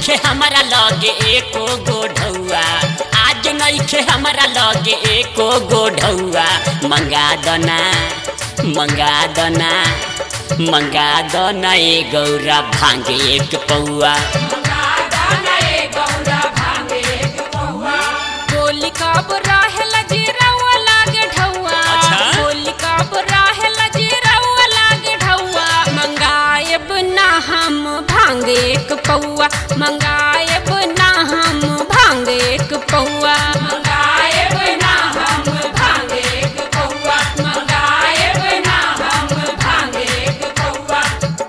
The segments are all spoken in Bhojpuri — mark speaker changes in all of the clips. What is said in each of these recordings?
Speaker 1: नइखे हमारा लगे एको गोढ़ौआ आज नइखे हमारा लगे एको गोढ़ौआ मंगा दना मंगा दना मंगा दना ए गौरा भांगे एक पौआ
Speaker 2: बोली कब रहेल जीरवा लागे ढौआ
Speaker 1: अच्छा?
Speaker 2: बोली कब रहेल जीरवा लागे ढौआ मंगाएब ना हम भांग एक पौआ मंगाएब ना हम भांग एक पौआ मंगाएब ना हम भांग एक पौआ मंगाएब ना हम भांग एक पौआ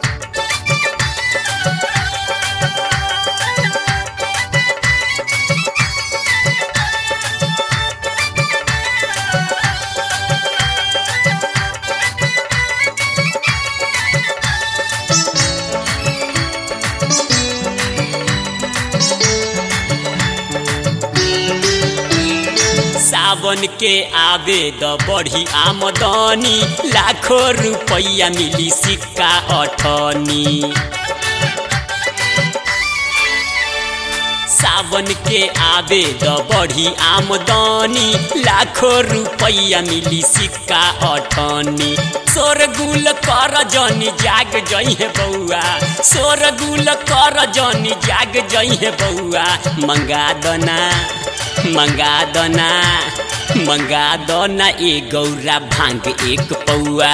Speaker 1: सावन के आवे द बढ़ी आमदनी लाखों रुपया मिली सिक्का अठनी सावन के आवे द बढ़ी आमदनी लाखों रुपया मिली सिक्का अठनी शोरगुल कर जनी जाग जइहे बौआ शोरगुल कर जनी जाग जइहे बौआ मंगा दना मंगा दना मंगा दना ए गौरा भांग एक पौआ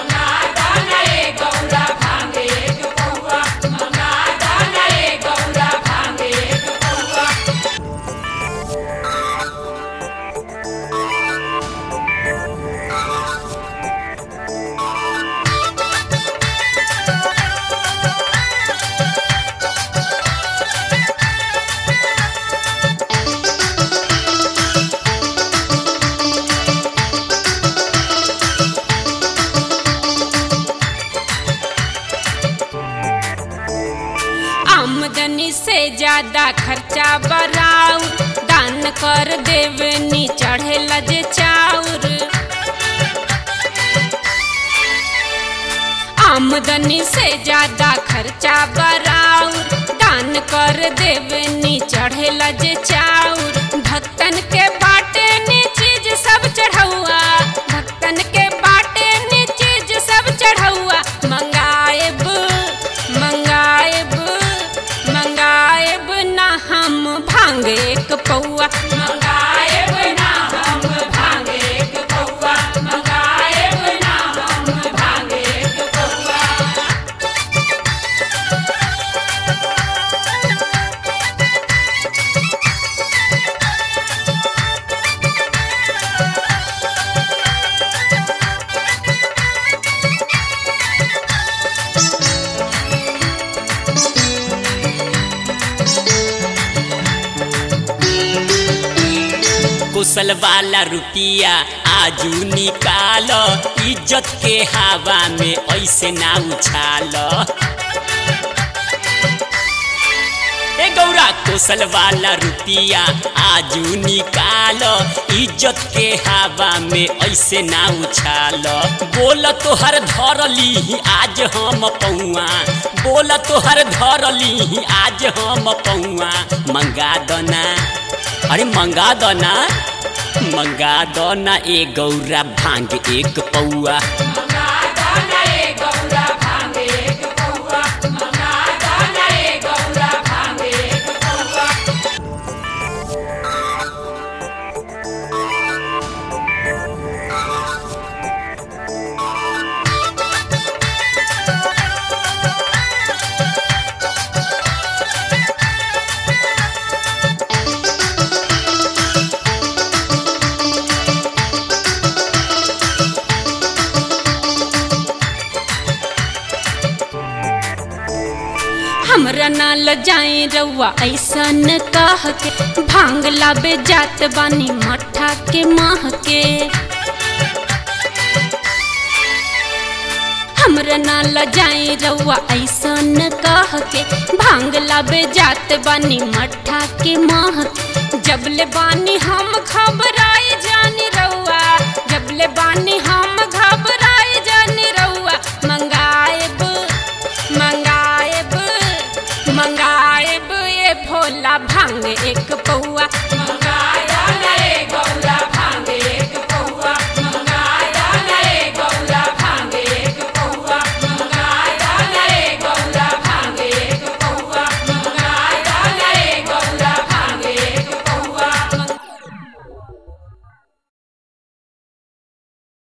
Speaker 2: आमदनी से ज्यादा खर्चा बराउ दान कर देवनी चढ़े लजे चाउर आमदनी से ज्यादा खर्चा बराउ दान कर देवनी चढ़े लजे चाउर भक्तन के बाटे नी चीज सब चढ़ौआ भक्तन के बाटे नी चीज सब चढ़ौआ मंगाएब मंगाएब मंगाएब ना हम भांग एक पौआ मंगाएब ना हम भांग एक पौआ मंगाएब ना हम भांग एक पौआ
Speaker 1: कुशल वाला रुपिया आजू निकाल इज्जत के हवा में ऐसे ना उछाल ए गौरा कुशल वाला रुपिया आजू निकाल इज्जत के हवा में ऐसे ना उछाल बोल तोहर धरली आज हम पौआ बोल तोहर धरली आज हम पौआ मंगा दना अरे मंगा दना मंगा दना ए गौरा भांग एक पौआ
Speaker 2: हमरा ना ल जाए रउआ ऐसन कह के भांग लाबे जात बानी मठा के माह के हमरा ना ल जाए रउआ ऐसन कह के भांग लाबे जात बानी मठा के माह के। जबले बानी हम खबर